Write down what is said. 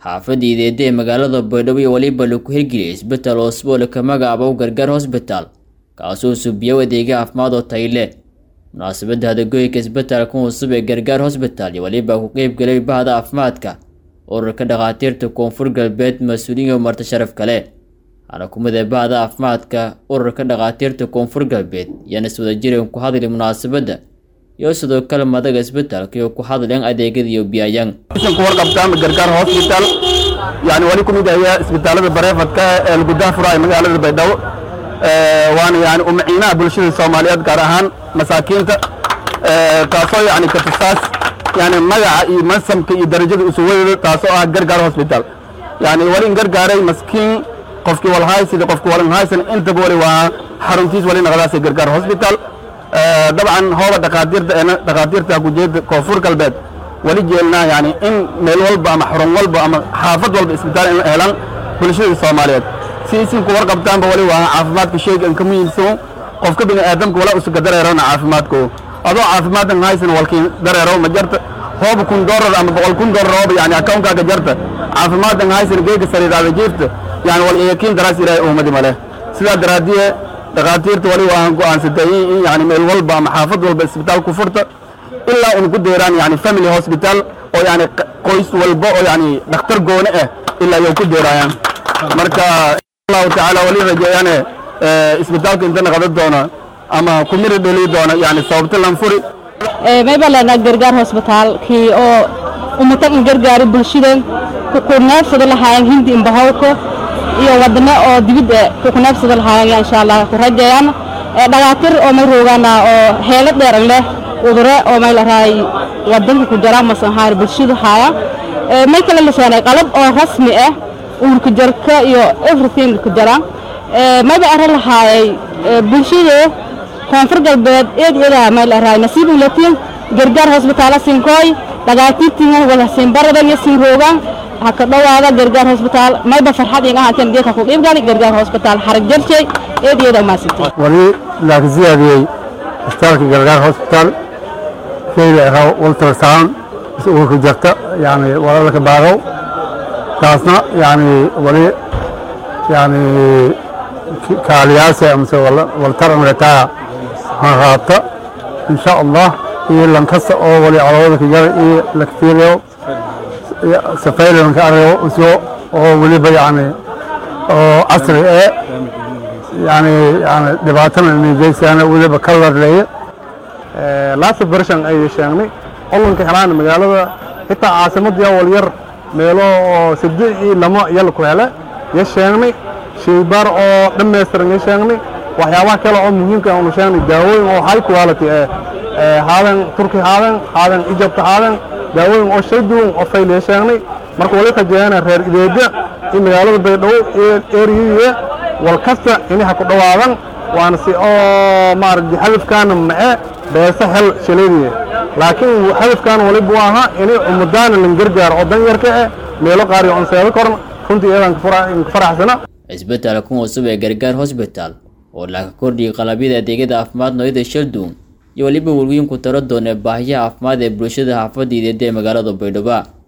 xaafadda ideeda ee magaalada baydhabo iyo weliba lagu hirgeliyay isbetel hoosboole ka magacaabo gargaar hosbitaal kaasoo subiyow adeega caafimaad oo tayle munaasabadda hadagoyinka isbetelka cusub ee gargaar hosbitaal iyo weliba ku qeyb galay bahda caafimaadka ururka dhakhaatiirta koonfur galbeed mas-uuliyiin marti sharaf kale xanakumada bahda caafimaadka ururka dhakhaatiirta koonfur galbeed ayaana iswadajiran ku hadlay munaasabadda iyo sidoo kale madaga isbetelka iyo ku hadleen adeegyada iyo biyayang ku warqabtaan gargaar hospital yani wali ku mid ayaa isbitaalada bareefadka ee gudaha fura ee magaalada baydhabo waana yani umaciinaha bulshada soomaaliyeed gaar ahaan masaakiinta taasoo yani katisaas yani magaca iyo masamka iyo darajada usuwadooda taasoo ah gargaar hospital yani wali in gargaaray maskiin qofkii walhaysida qofkii walanhaysan intaba wali waa xaruntiis wali naqdaas gargaar hospital dabcan hooba dhakhaatiirta dhakhaatiirta kujeeda koonfur galbeed wali jeelnaa yani in meel walba ama xarun walba ama xaafad walba isbitaal in helaan bulshada soomaaliyeed si isin ku warqabtaanba wali waa caafimaadka sheyga in ka muhiimsan qofka bini aadamka wala usuka dareerona caafimaadko adoo caafimaadkan haysan walkii dareero ma jarta hooba kun doolar ama boqol kun doolar hooba yani akawnkaaga jarta caafimaadkan haysan geega sariiraada jiifta yani wal yakiin daraas ilaahay ummadi male sidaa daraadiye dhakhaatiirta wali waa go'aansatay in yani meel walba ama xaafad walba isbitaal ku furta ilaa un ku deeraan yani family hospital oo yani qoys walba oo yani dhakhtar goone ah ilaa yow ku deeraayaan marka allahu tacaala wali rajeeyaane isbitaalka inta naqada doona ama ku miri dheli doona yani sababta lan furi mayba leenaa gargaar hosbitaal kii oo ummatan in gargaari bulshadan kukuneebsada lahaayeen hindi imbahawko iyo wadamo oo dibidda kukuneebsada lahaayeen insha allah ku rajeeyaan dhakhaatiir oo may roogaana oo heelo dheer leh udure oo may laraay wadanka ku jara masanhaar bulshada haaya may kala liseenay qalab oo rasmi ah uurka jarka iyo everything ku jara mayba ara lahaayay bulshada koonfur galbeed eed eedaa may laraay nasiib ulatiin gargaar hosbitaala sinkooy dhakhaatiirtiina wada siinbaradan iyo siin roogaan ha ka dhowaada gargaar hosbitaal mayba farxad in ahaanteen geedka ku qiibgali gargaar hosbitaal xarag jarjay eed eeda umaasintay wali laakiin siyaadiyey isbitaalka gargaar hosbitaal shayga ahaa ultrasound uurka jarta yani walalka baagow taasna yani wali yani kaaliyaase amase waltaranletaa hanraabta insha allah iyo lankasta oo wali calooda ka jara iyo lakfiiriyo safaylanka arigo uso oo weliba yani oo casri ee yani yani dhibaatana inaygeysana weliba ka ladleeye last version ayay sheegnay olanka helaan magaalada xitaa caasimadii awal yar meelo oo saddex iyo lama yal ku hele ya sheegnay shaybaar oo dhammaystiran ya sheegnay waxyaabaha kale oo muhiimka aanu sheegnay daawooyin oo high quality eh haadan turki haadan haadan ijabta haadan daawooyin oo shay duwan oo fayl ya sheegnay marka wali rajeeyana reer ideeda in magaalada baydhabo eriyiye wal kasta inay ha ku dhawaadan waana si oo maaragtay hadafkaana mace beesa hel shaleediye laakiin hadafkaana waliba waa ahaa inay ummadaana lan gargaaro oo dan yarka eh meelo qaar iyo onseedo koran runtii iyadan ka faraxsana isbetelka cusub ee gargaar hosbitaal oo laga kordhiyay qalabyada adeegyada caafimaad nooyada shalduun iyo weliba welwiin ku taro doona baahiyaha caafimaad ee bulshada xaafadda ideeda ee magaalada baydhabo